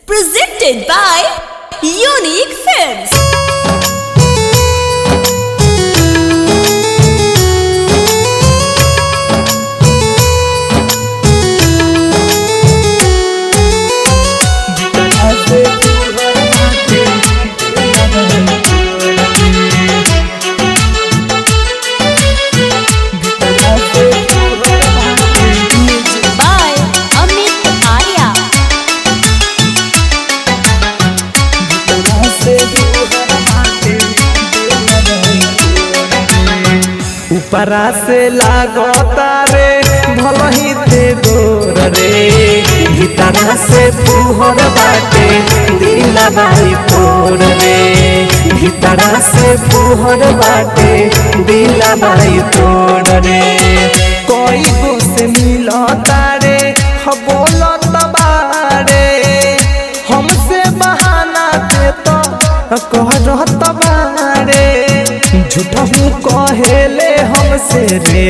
Presented by Unique Films. Music by Amit Arya. ऊपरा से लागता रे भलही ते गोर रे भीतरा से पुहर बाटे दिला बाई तोर रे भीतरा से पुहर बाटे दिला बाई तोर रे कोई गो से मिलता रे ह बोलत बारे हमसे बहाना दे तो कहत बारे झूठा हूँ कहेले हमसे रे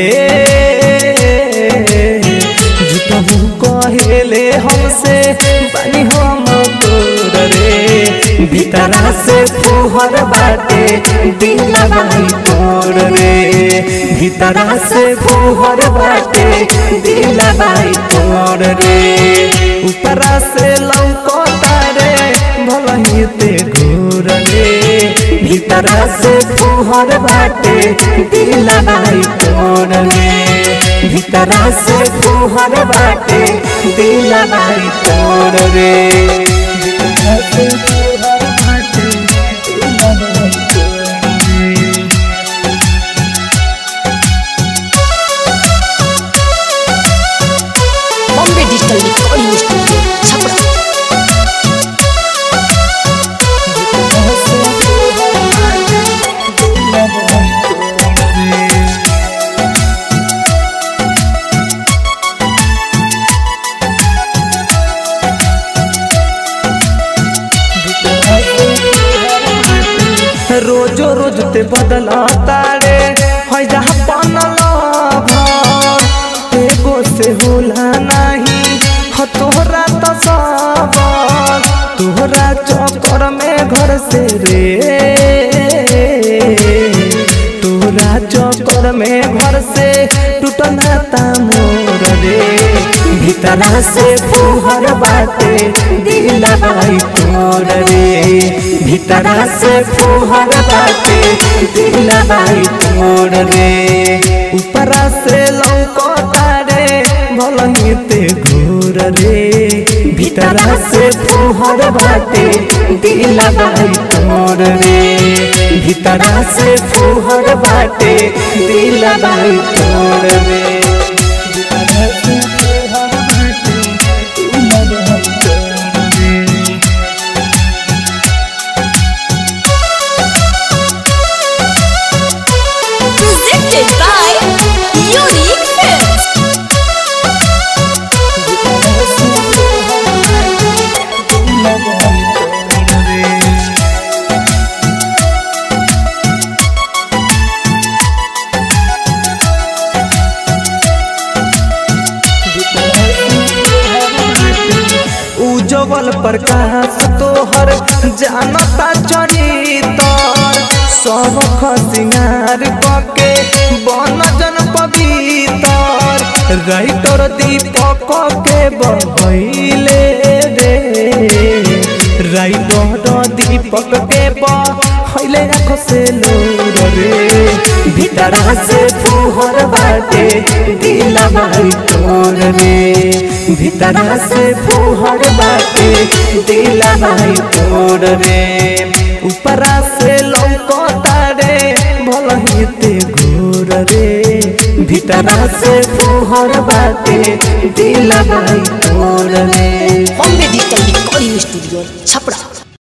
झूठा हूँ कहेले हमसे बनी हम तोर रे भीतरा से फुहर बाटे दिला बाई तोर रे भीतरा से फुहर बाटे दिला बाई तोर रे ऊपरा से लौकता रे भलही ते घूर रे भीतरा से फुहर बाटे दिला बाई तोर रे भीतरा से फुहर बाटे दिला बाई तोर रे भीतरा से फुहर बाटे दिला बाई तोर रे Bombay Digital Recording Studio. Chapra. रोजो रोज ते बदलता रे है जहाँ बनल भर एगो से होला नहीं ह तोहरा तो सब तोहरा चक्कर में घर से रे तोहरा चक्कर में घर से टूटल नाता मोर रे भीतरा से फुहर बाटे दिला बाई तोर रे भीतरा से फुहर बाटे दिला बाई तोर रे ऊपरा से लौकता रे भलही ते घूर रे भीतरा से फुहर बाटे दिला बाई तोर रे भीतरा से फुहर बाटे दिला बाई तोर रे भीतरा से फुहर बाटे दिला बाई तोर रे Presented by Unique Films. उज्जवल प्रकाश तोहर जानता चरितर सबख सिंगार कके बन जन पवितर राइटर दीपक के बहैले रे राइटर दीपक के बहैले आँख से लोर रे भीतरा से फुहर बाटे दिला बाई तोर रे भीतरा से फुहर बाटे दिला बाई तोर रे ऊपरा से लौकता रे भलही ते घोर रे भीतरा से फुहर बाटे दिला बाई तोर रे Bombay Digital Recording Studio. Chapra.